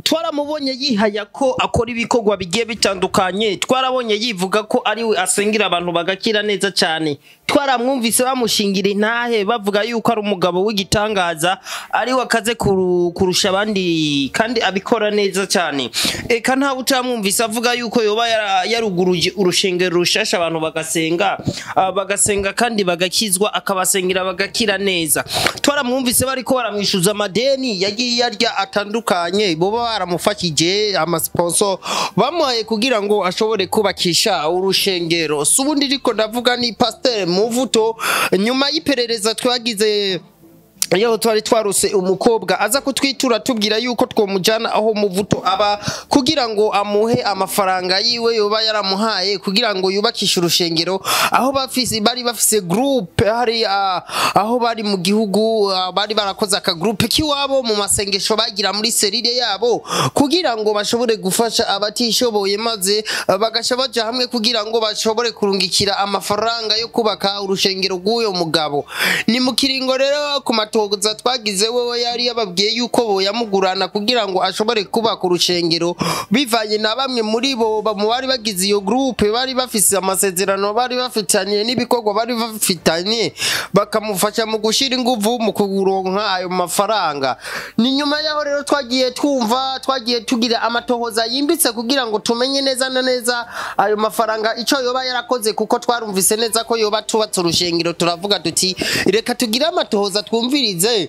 twaramubonye yihaya ko akora ibikorwa bigiye bitandukanye twarabonye yivuga ko ariwe asengera abantu bagakira neza cyane twaramwumvise bamushingira intahe bavuga yuko ari umugabo w'igitangaza ariwe akaze kuru- kurusha abandi kandi abikora neza cyane eka ntawe utamwumvise avuga yuko yoba yara- yaruguruje urushengero rushasha abantu bagasenga ah, bagasenga kandi bagakizwa akabasengera bagakira neza twaramwumvise bariko baramwishuza amadeni yagiye yarya atandukanye boba baramufashije amasponso bamuhaye kugira ngo ashobore kubakisha urushengero si ubundi ariko ndavuga ni pasiteri muvuto nyuma y'iperereza twagize iyo twari twarose umukobwa aza kutwitura tubwira yuko twomujyana aho muvuto aba kugira ngo amuhe amafaranga yiwe yoba yaramuhaye kugira ngo yubakishe urushengero aho bafise bari bafise groupe hari ah, aho bari mu gihugu ah, bari barakoze aka groupe kiwabo mu masengesho bagira muri serire yabo kugira ngo bashobore gufasha abatishoboye maze ah, bagasha baja hamwe kugira ngo bashobore kurungikira amafaranga yo kubaka urushengero rw'uyo mugabo ni mu kiringo rero ku matoza twagize wewe yari yababwiye yuko boyamugurana kugira ngo ashobore kubaka urushengero bivanye na bamwe muri bo ba- mu bari bagize iyo groupe bari bafise amasezerano bari bafitanye n'ibikorwa bari bafitanye bakamufasha mu gushira inguvu mu kuronka ayo mafaranga ni nyuma yaho rero twagiye twumva twagiye tugira amatohoza yimbitse kugira ngo tumenye neza na neza ayo mafaranga ico yoba yarakoze kuko twarumvise neza ko yoba tubatse urushengero turavuga tuti reka tugire amatohoza twumvirize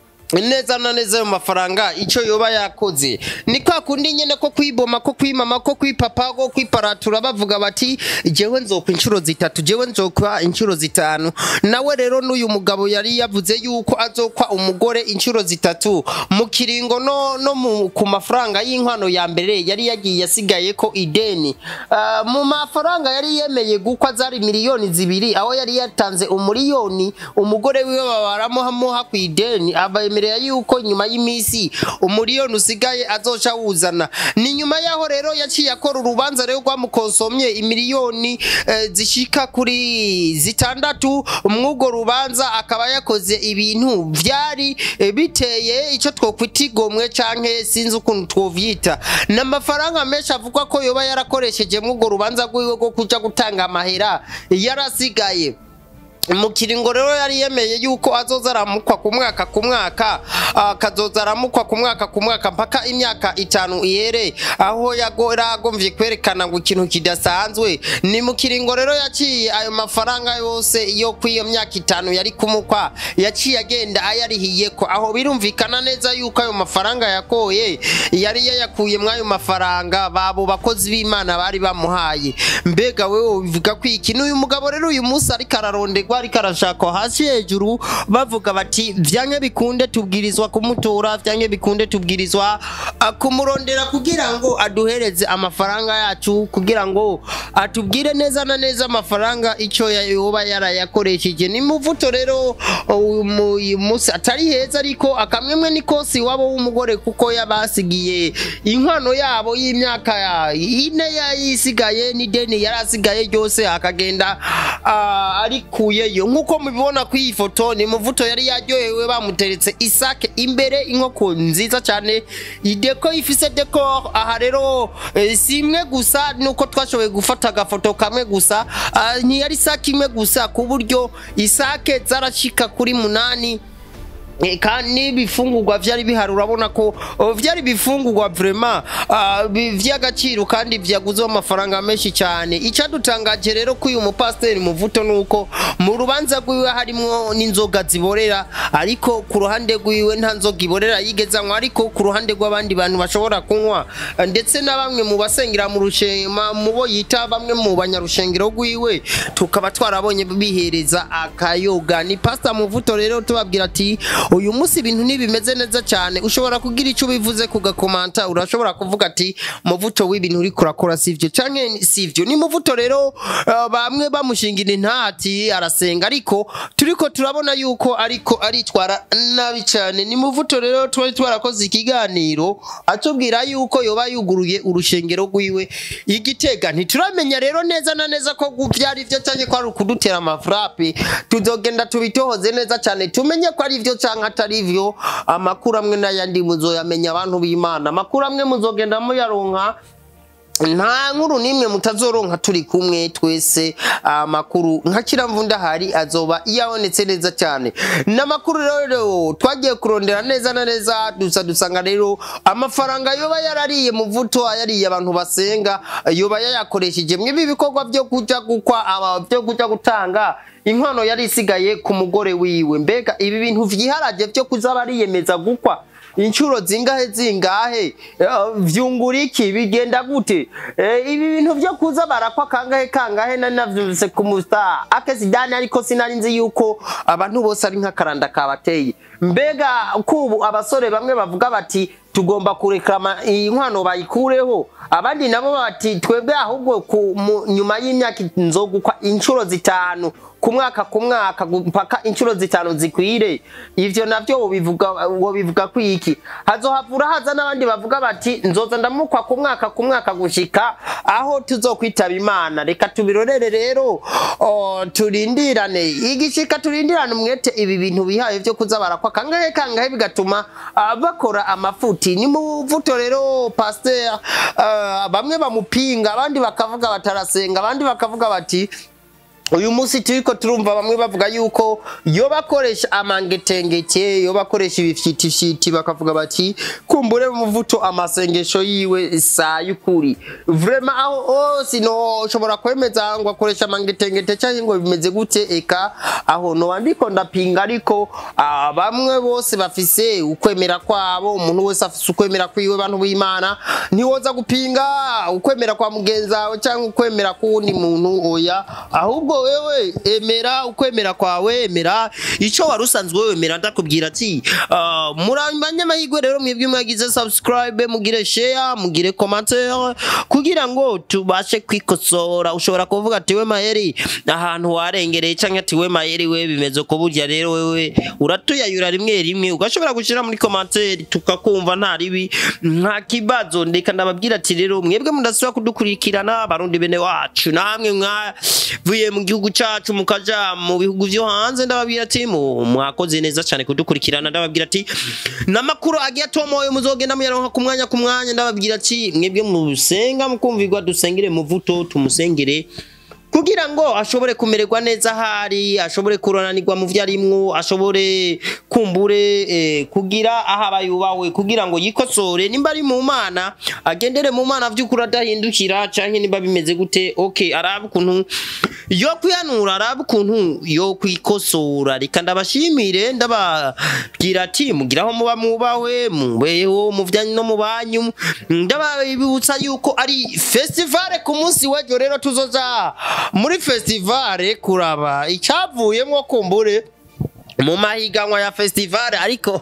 neza na neza ayo mafaranga icyo yoba yakoze ni kwa kundi nyine ko kwiboma ko kwimama ko kwipapa ko kwiparatura bavuga bati jewe nzokwa inshuro zitatu jewe nzokwa inshuro zitanu nawe rero n'uyu mugabo yari yavuze yuko azokwa umugore inshuro zitatu mu kiringo no, no mu, ku mafaranga y'inkwano ya mbere yari yagiye asigaye ko ideni Ah, mu mafaranga yari yemeye gukwa zari miliyoni zibiri aho yari yatanze umuriyoni umugore wiwe babaramuha ku ideni abemerera yuko nyuma y'iminsi umuriyoni usigaye azoca wuzana ni nyuma yaho rero yaciye akora urubanza rero rwamukonsomye imiliyoni eh, zishika kuri zitandatu mw'urwo rubanza akaba yakoze ibintu vyari eh, biteye icyo twokwita igomwe canke sinzi ukuntu twovyita ni amafaranga menshi avugwa ko yoba yarakoresheje mw'urwo rubanza rwiwe rwo kuja gutanga amahera yarasigaye mu kiringo rero yari yemeye yuko azoza aramukwa ku mwaka ku mwaka akazoza aramukwa ku mwaka ku mwaka mpaka imyaka itanu ihere aho yago- yaragomvye kwerekana ngo ikintu kidasanzwe ni mu kiringo rero yaciye ayo mafaranga yose yo kw'iyo myaka itanu yari kumukwa yaciye agenda ayarihiyeko aho birumvikana neza yuko ayo mafaranga yakoye yari yayakuye mw'ayo mafaranga babo bakozi b'imana bari bamuhaye mbega wewe bivuga ko iki n'uyu mugabo rero uyu munsi ariko ararondegwa ariko arashakwa hasi hejuru bavuga bati vyanke bikunde tubwirizwa kumutora vyanke bikunde tubwirizwa ah, kumurondera kugira ngo aduhereze amafaranga yacu kugira ngo atubwire neza na neza amafaranga icyo yoba yarayakoresheje ni muvuto rero uyu mu- uyu munsi atari heza ariko akamwemwe ni kosi wabo w'umugore kuko yabasigiye inkwano yabo y'imyaka ya- ine yayisigaye n'ideni yari asigaye ryose akagenda ah, arikuyeyo nk'uko mubibona ku iyi foto ni muvuto yari yaryohewe bamuteretse isake imbere inkoko nziza cyane ideko ifise dekor aha rero eh, si imwe gusa nuko twashoboye gufata agafoto kamwe gusa ah, ntiyari isake imwe gusa ku buryo isake zarashika kuri munani Eh, kandi n'ibifungurwa vyari bihari urabona ko oh, vyari bifungurwa vraiment ah, bi- vy'agaciro kandi vyaguzeho amafaranga menshi cyane icadutangaje rero ko uyu mupasiteri muvuto nuko mu rubanza rwiwe harimwo n'inzoga ziborera ariko ku ruhande rwiwe nta nzoga iborera yigeze anywa ariko ku ruhande rw'abandi bantu bashobora kunywa ah, ndetse na bamwe mu basengera mu rushema mu bo yita bamwe mu banyarushengero rwiwe tukaba twarabonye bihereza akayoga ni pasita muvuto rero tubabwira ati uyu munsi ibintu ntibimeze neza cyane ushobora kugira icyo ubivuze ku gakomanta urashobora kuvuga ati muvuto w'ibintu uri kurakora sivyo canke sivyo ni muvuto rero uh, bamwe bamushingira intati arasenga ariko turiko turabona yuko ariko aritwara nabi cyane ni muvuto rero twari twarakoze ikiganiro atubwira yuko yoba yuguruye urushengero rwiwe igitega ntituramenya rero neza na neza ko vyari vyo canke ko ari ukudutera amafrape tuzogenda tubitohoze neza cyane tumenye ko ari vyo canke canke atari vyo amakuru amwe n'ayandi muzoyamenya abantu b'imana amakuru amwe muzogenda muyaronka nta nkuru n'imwe mutazoronka turi kumwe twese amakuru nka kiramvunda hari azoba yabonetse neza cyane n'amakuru rero twagiye kurondera neza na neza dusa dusanga rero amafaranga yoba yarariye muvuto ayariye abantu basenga yoba yayakoresheje mw'ibi bikorwa byo kuja gukwa aba byo kuja gutanga inkwano yari isigaye ku mugore wiwe mbega ibi bintu vyiharaje byo kuza bariyemeza gukwa inshuro zingahe zingahe Eh, vyungura iki bigenda gute Eh, ibi bintu vyo kuza barakwa kangahe kangahe nari navyumvise ku musta akesidani ariko sinari nzi yuko abantu bose ari nk'akaranda kabateye mbega kubu abasore bamwe bavuga bati tugomba kureklama iyi nkwano bayikureho abandi nabo bati twebwe ahubwo ku- mu- nyuma y'imyaka nzogukwa inshuro zitanu ku mwaka ku mwaka gu- mpaka inshuro zitanu zikwire ivyo navyo wobivuga wobivuga kwiki hazohavura haza n'abandi bavuga bati nzoza ndamukwa ku mwaka ku mwaka gushika aho tuzokwitaba imana reka tubirorere rero o, turindirane igishika turindirane umwete ibi bintu bihaye vyo kuza barakwa kangahe kangahe bigatuma ah, bakora amafuti ni muvuto rero pasteur ah, bamwe bamupinga abandi bakavuga batarasenga abandi bakavuga bati uyu munsi turiko turumva bamwe bavuga yuko yo bakoresha amangetengeke yo bakoresha ibifyitifyiti bakavuga bati kumbure muvuto amasengesho yiwe saa y'ukuri vrema aho hose noshobora kwemeza ngo akoresha amangetengete canke ngo bimeze gute eka aho noba ndiko ndapinga ariko ah, bamwe bose bafise ukwemera kwabo umuntu wese afise ukwemera kwiwe bantu b'imana ntiwoza gupinga ukwemera kwa mugenzi wawe cyangwa ukwemera k'uwundi muntu oya ahubwo wewe emera ukwemera kwawe emera ico wari usanzwe wemera ndakubwira ati ah, muri abanyamahirwe rero mwebwe mwagize subscribe mugire share mugire commentaire kugira ngo tubashe kwikosora ushobora kuvuga ati we mayeri ahantu warengereye cyangwa ati we mayeri we bimeze ko burya rero wewe uratuyayura rimwe rimwe ugashobora gushyira muri commentaire tukakumva nta ribi nta kibazo ndeka ndababwira ati rero mwebwe mudasubira kudukurikirana abarundi bene wacu namwe mwavuye mu gihugu cyacu mukaja mu bihugu vyo hanze ndababwira ati mu- mwakoze neza cyane kudukurikirana ndababwira ati n'amakuru agiye atomoye muzogenda muyaronka ku mwanya ku mwanya ndababwira ati mwebwe musenga mukumvirwa dusengere muvuto tumusengere kugira ngo ashobore kumererwa neza ahari ashobore kuronanirwa mu vyo arimwo ashobore kumbure eh, kugira aho aba yubawe kugira ngo yikosore nimba ari mu mana agendere mu mana vy'ukuri adahindukira canke nimba bimeze gute okay arabe ukuntu yo kwihanura arabe ukuntu yo kwikosora reka ndabashimire ndababwira ati mugiraho muba mubawe mubeho mu vyanyu no mu banyu ndababibutsa yuko ari festivale ku munsi w'ejo rero tuzoza muri festivale kuraba icyavuyemwo kumbure mu mahiganwa ya festivale ariko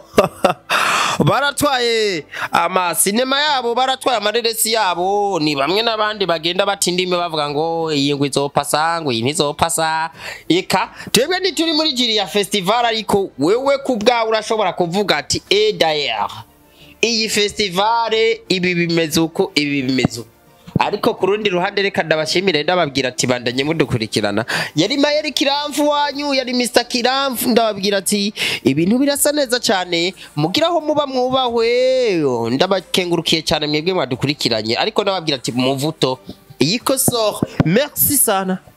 baratwaye amasinema yabo baratwaye amareresi yabo ni bamwe n'abandi bagenda bata indimi bavuga ngo iyi ngo izopasa ngo iyi ntizopasa eka twebwe ntituri muri jiri ya festivale ariko wewe ku bwawe urashobora kuvuga ati e dayere iyi festivale ibi bimeze uko ibi bimeze uko ariko ku rundi ruhande reka ndabashimire ndababwira ati bandanye mudukurikirana yari mayeri kiramfu wanyu yari mr kiramfu ndababwira ati ibintu birasa neza cyane mugiraho muba mwubahwe ndabakengurukiye cyane mwebwe mwadukurikiranye ariko ndababwira ati muvuto iyi kosoro merci sana